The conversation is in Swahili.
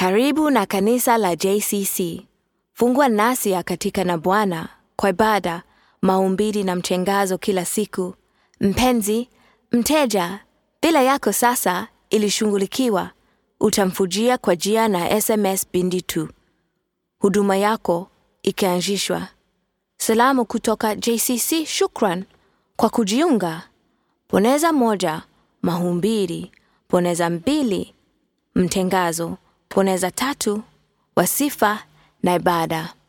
Karibu na kanisa la JCC. Fungwa nasi katika na Bwana kwa ibada, mahubiri na mchengazo kila siku. Mpenzi, mteja, bila yako sasa ilishughulikiwa. Utamfujia kwa jia na SMS bindi tu. Huduma yako ikianzishwa. Salamu kutoka JCC. Shukran kwa kujiunga. Boneza moja, mahubiri. Boneza mbili, mtengazo. Boneza tatu, wasifa na ibada.